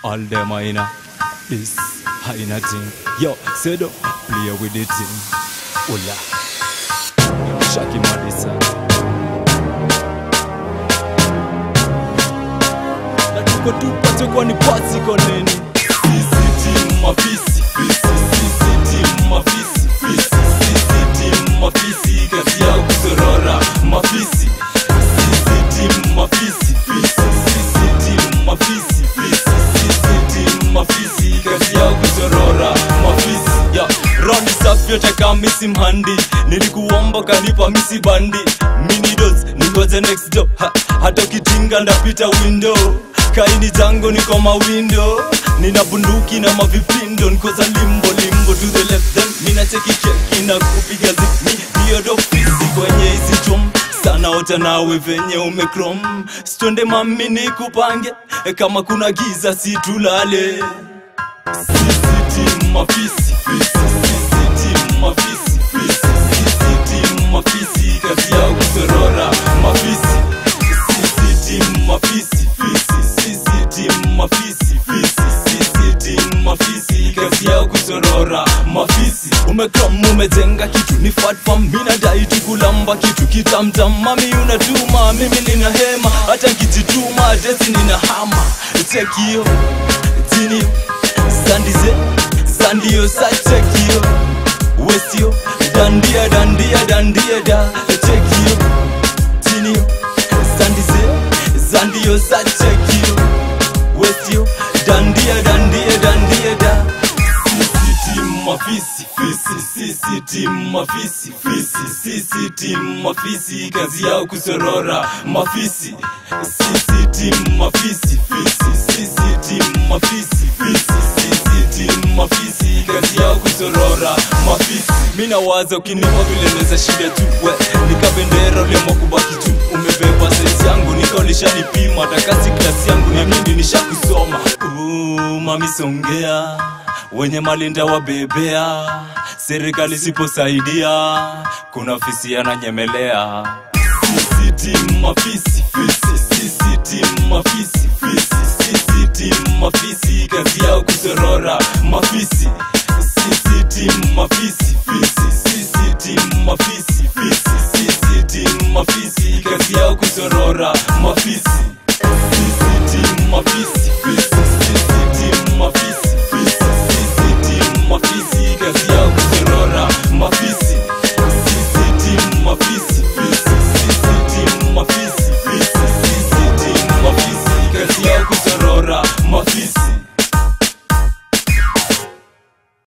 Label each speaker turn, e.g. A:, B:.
A: All them aina this aina thing. Yo, Sedo, play with the thing. Ola. Shaki Madison. Na tuko tupache kwani pasi koneni. Sisi team mafisi, fisi, sisi team mafisi, fisi, sisi team mafisi, kazi yao kusorora mafisi. Sisi team mafisi, fisi, sisi team mafisi, fisi, sisi team mafisi, kazi yao kusorora mafisi. Ya, Rondi safi yote kama misi mhandi nilikuomba kanipa misi bandi minidos ningoje next door ha, hata ukitinga ndapita window kaini jango niko mawindo nina bunduki na mavipindo nikoza limbo limbo to the left then mina cheki cheki na kupiga zimi hiyo ndo fisi kwenye hizi chom sana ota nawe venye umekrom stonde mami nikupange kama kuna giza situlale sisi team mafisi fisi sisi team mafisi fisi sisi team mafisi kazi yao kusorora mafisi sisi team mafisi fisi sisi team mafisi fisi sisi team mafisi kazi yao kusorora mafisi umekram umejenga kitu ni fatfam minadai tu kulamba kitu kitamtam mami unatuma mimi nina hema hata nkijituma desi nina hama chekio tinio sandize sandio sachekio westio dandia dandia dandia da chekio tinio sandize sandio sachekio westio dandia dandia dandia da sisi team mafisi fisi sisi team mafisi fisi sisi team mafisi kazi yao kusorora mafisi sisi team mafisi fisi sisi team mafisi fisi sisi team mafisi kazi yao kusorora mafisi mina waza ukinipa vile neza shida tu we nikabendera uliamua kubaki tu umebeba sesi yangu nikaolishanipima takasi klasi yangu ni mimi nishakusoma Ooh, mami songea wenye malinda wabebea serikali siposaidia kuna fisi ananyemelea sisi team mafisi fisi sisi team mafisi fisi sisi team mafisi kazi yao kusorora mafisi sisi team mafisi fisi sisi team mafisi fisi sisi team mafisi kazi yao kusorora mafisi sisi team mafisi fisi sisi team mafisi fisi sisi team mafisi kazi yao kusorora mafisi sisi team mafisi fisi sisi team mafisi fisi sisi team mafisi kazi yao kusorora mafisi